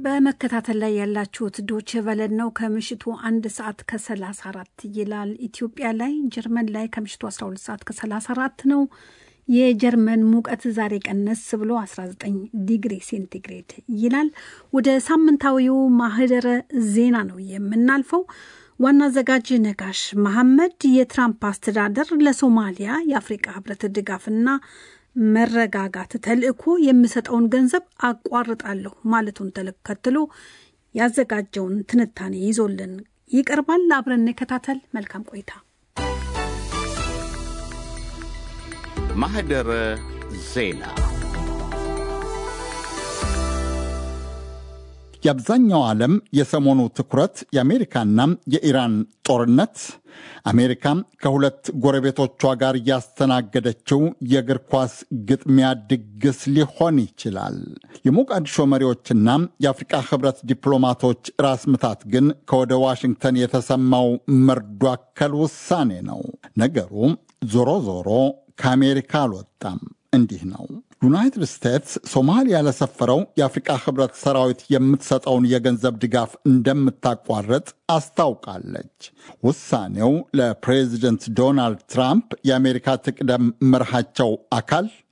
በመከታተል ላይ ያላችሁት ዶቼ ቨለን ነው። ከምሽቱ አንድ ሰዓት ከ34 ይላል ኢትዮጵያ ላይ። ጀርመን ላይ ከምሽቱ 12 ሰዓት ከ34 ነው። የጀርመን ሙቀት ዛሬ ቀነስ ብሎ 19 ዲግሪ ሴንቲግሬድ ይላል። ወደ ሳምንታዊው ማህደረ ዜና ነው የምናልፈው። ዋና አዘጋጅ ነጋሽ መሐመድ የትራምፕ አስተዳደር ለሶማሊያ የአፍሪቃ ህብረት ድጋፍና መረጋጋት ተልዕኮ የሚሰጠውን ገንዘብ አቋርጣለሁ ማለቱን ተከትሎ ያዘጋጀውን ትንታኔ ይዞልን ይቀርባል። አብረን እንከታተል። መልካም ቆይታ። ማህደረ ዜና የአብዛኛው ዓለም የሰሞኑ ትኩረት የአሜሪካና የኢራን ጦርነት፣ አሜሪካ ከሁለት ጎረቤቶቿ ጋር ያስተናገደችው የእግር ኳስ ግጥሚያ ድግስ ሊሆን ይችላል። የሞቃዲሾ መሪዎችና የአፍሪቃ ህብረት ዲፕሎማቶች ራስ ምታት ግን ከወደ ዋሽንግተን የተሰማው መርዶ አከል ውሳኔ ነው። ነገሩ ዞሮ ዞሮ ከአሜሪካ አልወጣም። እንዲህ ነው። ዩናይትድ ስቴትስ ሶማሊያ ለሰፈረው የአፍሪቃ ህብረት ሰራዊት የምትሰጠውን የገንዘብ ድጋፍ እንደምታቋርጥ አስታውቃለች። ውሳኔው ለፕሬዚደንት ዶናልድ ትራምፕ የአሜሪካ ትቅደም መርሃቸው አካል